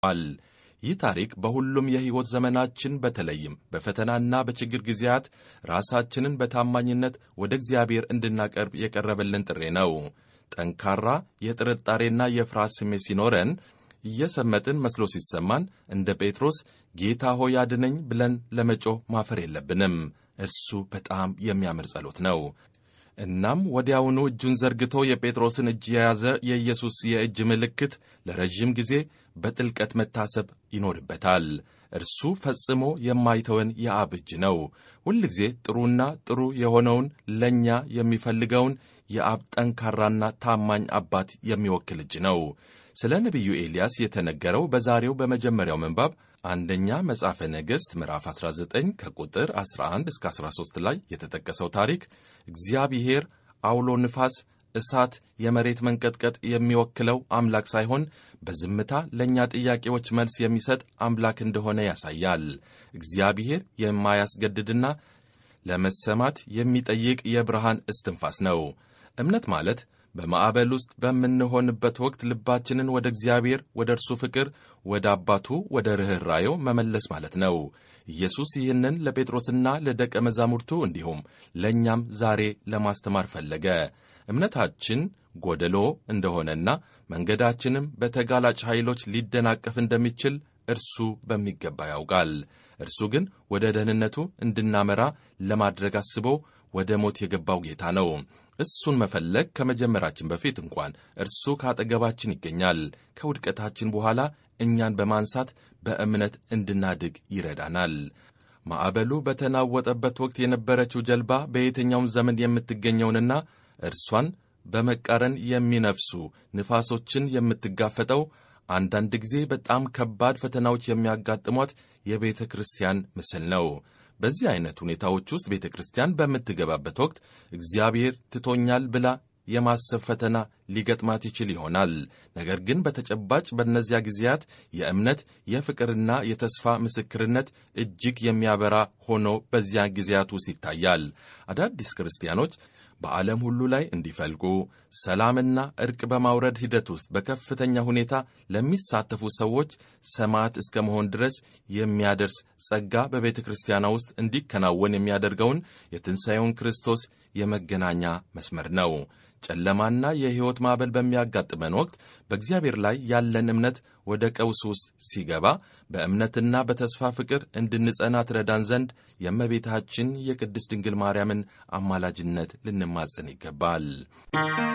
አል ይህ ታሪክ በሁሉም የሕይወት ዘመናችን በተለይም በፈተናና በችግር ጊዜያት ራሳችንን በታማኝነት ወደ እግዚአብሔር እንድናቀርብ የቀረበልን ጥሪ ነው። ጠንካራ የጥርጣሬና የፍርሃት ስሜት ሲኖረን እየሰመጥን መስሎ ሲሰማን እንደ ጴጥሮስ ጌታ ሆይ አድነኝ ብለን ለመጮህ ማፈር የለብንም። እርሱ በጣም የሚያምር ጸሎት ነው። እናም ወዲያውኑ እጁን ዘርግቶ የጴጥሮስን እጅ የያዘ የኢየሱስ የእጅ ምልክት ለረዥም ጊዜ በጥልቀት መታሰብ ይኖርበታል። እርሱ ፈጽሞ የማይተወን የአብ እጅ ነው። ሁልጊዜ ጥሩና ጥሩ የሆነውን ለእኛ የሚፈልገውን የአብ ጠንካራና ታማኝ አባት የሚወክል እጅ ነው። ስለ ነቢዩ ኤልያስ የተነገረው በዛሬው በመጀመሪያው ምንባብ አንደኛ መጽሐፈ ነገሥት ምዕራፍ 19 ከቁጥር 11 እስከ 13 ላይ የተጠቀሰው ታሪክ እግዚአብሔር አውሎ ንፋስ፣ እሳት፣ የመሬት መንቀጥቀጥ የሚወክለው አምላክ ሳይሆን በዝምታ ለእኛ ጥያቄዎች መልስ የሚሰጥ አምላክ እንደሆነ ያሳያል። እግዚአብሔር የማያስገድድና ለመሰማት የሚጠይቅ የብርሃን እስትንፋስ ነው። እምነት ማለት በማዕበል ውስጥ በምንሆንበት ወቅት ልባችንን ወደ እግዚአብሔር፣ ወደ እርሱ ፍቅር፣ ወደ አባቱ፣ ወደ ርኅራዬው መመለስ ማለት ነው። ኢየሱስ ይህንን ለጴጥሮስና ለደቀ መዛሙርቱ እንዲሁም ለእኛም ዛሬ ለማስተማር ፈለገ። እምነታችን ጎደሎ እንደሆነና መንገዳችንም በተጋላጭ ኃይሎች ሊደናቀፍ እንደሚችል እርሱ በሚገባ ያውቃል። እርሱ ግን ወደ ደህንነቱ እንድናመራ ለማድረግ አስቦ ወደ ሞት የገባው ጌታ ነው። እሱን መፈለግ ከመጀመራችን በፊት እንኳን እርሱ ከአጠገባችን ይገኛል። ከውድቀታችን በኋላ እኛን በማንሳት በእምነት እንድናድግ ይረዳናል። ማዕበሉ በተናወጠበት ወቅት የነበረችው ጀልባ በየትኛውም ዘመን የምትገኘውንና እርሷን በመቃረን የሚነፍሱ ንፋሶችን የምትጋፈጠው አንዳንድ ጊዜ በጣም ከባድ ፈተናዎች የሚያጋጥሟት የቤተ ክርስቲያን ምስል ነው። በዚህ አይነት ሁኔታዎች ውስጥ ቤተ ክርስቲያን በምትገባበት ወቅት እግዚአብሔር ትቶኛል ብላ የማሰብ ፈተና ሊገጥማት ይችል ይሆናል። ነገር ግን በተጨባጭ በእነዚያ ጊዜያት የእምነት የፍቅርና የተስፋ ምስክርነት እጅግ የሚያበራ ሆኖ በዚያ ጊዜያት ውስጥ ይታያል። አዳዲስ ክርስቲያኖች በዓለም ሁሉ ላይ እንዲፈልቁ ሰላምና እርቅ በማውረድ ሂደት ውስጥ በከፍተኛ ሁኔታ ለሚሳተፉ ሰዎች ሰማዕት እስከ መሆን ድረስ የሚያደርስ ጸጋ በቤተ ክርስቲያኗ ውስጥ እንዲከናወን የሚያደርገውን የትንሣኤውን ክርስቶስ የመገናኛ መስመር ነው። ጨለማና የሕይወት ማዕበል በሚያጋጥመን ወቅት በእግዚአብሔር ላይ ያለን እምነት ወደ ቀውስ ውስጥ ሲገባ በእምነትና በተስፋ ፍቅር እንድንጸና ትረዳን ዘንድ የእመቤታችን የቅድስት ድንግል ማርያምን አማላጅነት ልንማጸን ይገባል።